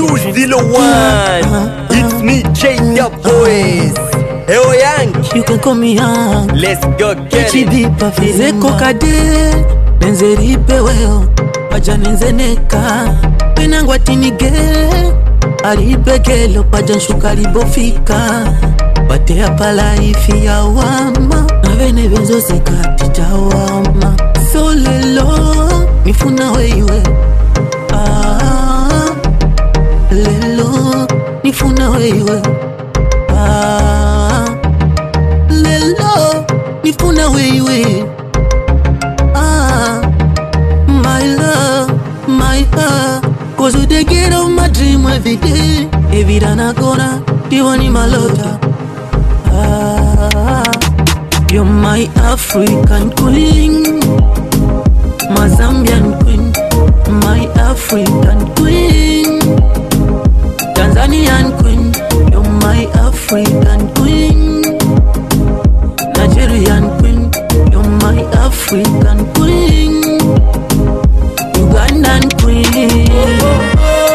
201 It's me J the boys Eo Yankee You can call me young Let's go get it chibipa vizeko kade nenzeripe weo paja nenzeneka penangwa tinige alipekelo paja nshuka libofika patea palaifi ya wama navene venzosekati tawama so lelo nifuna weiwe ah, lelo nifuna weiwe ah, lelo nifuna weiwe ah, my love my heart cause you dey get on my dream every day every time I gonna diwani malota ah, you're my African queen my Zambian queen my African queen Tanzanian queen you're my African queen Nigerian queen, you're my African queen, Ugandan queen.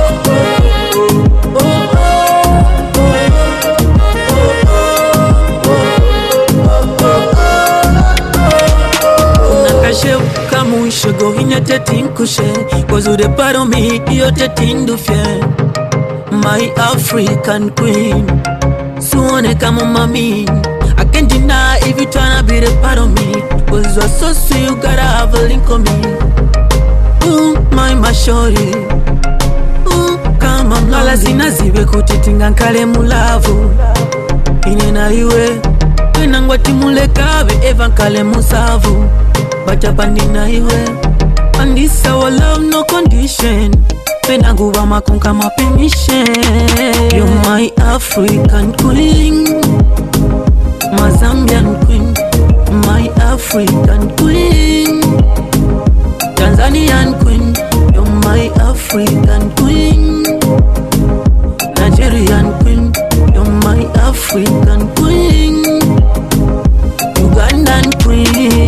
nakashebuka muishego hinyete tinkushe kozude paro mi iyote tindufye my african queen suone kama mami I can't deny if you tryna be the part of me Cause you're so sweet, you gotta have a link on me Ooh, my mashori Ooh, kama mlala zina zibe kutitinga nkale mulavu ine na iwe enangwa timulekabe eva nkale musavu bachapandi na iwe and this our love no condition penanguva makonka ma permission you're my african queen my Zambian queen, my African queen, Tanzanian queen, you're my African queen, Nigerian queen, you're my African queen, Ugandan queen.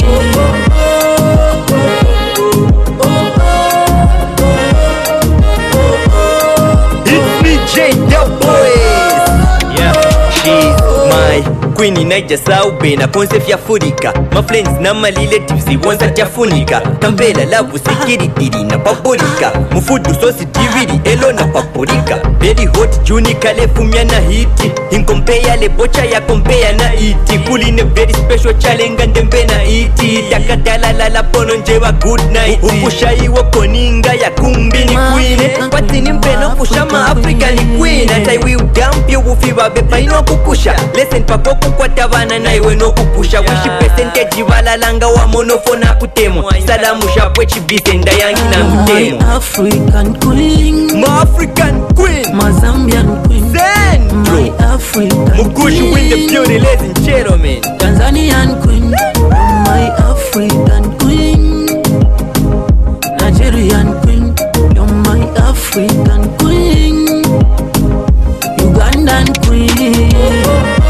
It's me J the boys Yeah, she's my queen inaijasau bena ponse fyafurika mafriends na maliletives wonsa tyafunika tambela lavu sekiritiri na paburika mufudu sosi tiviri elo na paprika very hot juni kalefumya na hiti inkompeya lebocha ya kompeya na iti kuline very special chalenga ndembe na iti takadalalala pono njewa good night upushayiwo koninga ya kumbini kwine patini mpeno kusha ma african queen ataiwi udampyo bufi babe paino kukusha lesen pako kukwata vana naiwe nokukusha wishi percentage valalanga wamonofona kutemwa salamu shapwe chibise ndayangi na mutemo My African queen, ma african queen my Zambian queen, Central my African Mugushi with the queen. beauty ladies and gentlemen Tanzanian queen, my African queen, Nigerian queen, you're my African queen, Ugandan queen.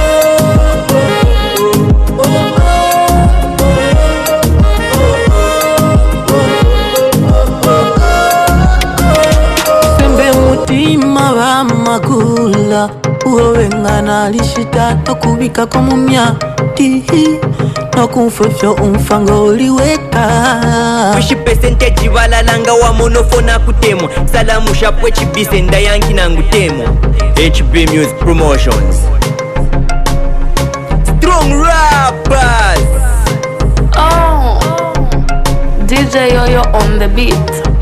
sembe mutima bamakula uwowengana lishita nokubikako mumyati nokumfefyo umfango uliweka wishi percentage valalanga wamonofona kutemwa salamu shapwe chibise ndayangi na ngutemwa hb music promotions strong rappers Oh, DJ Yoyo on the beat.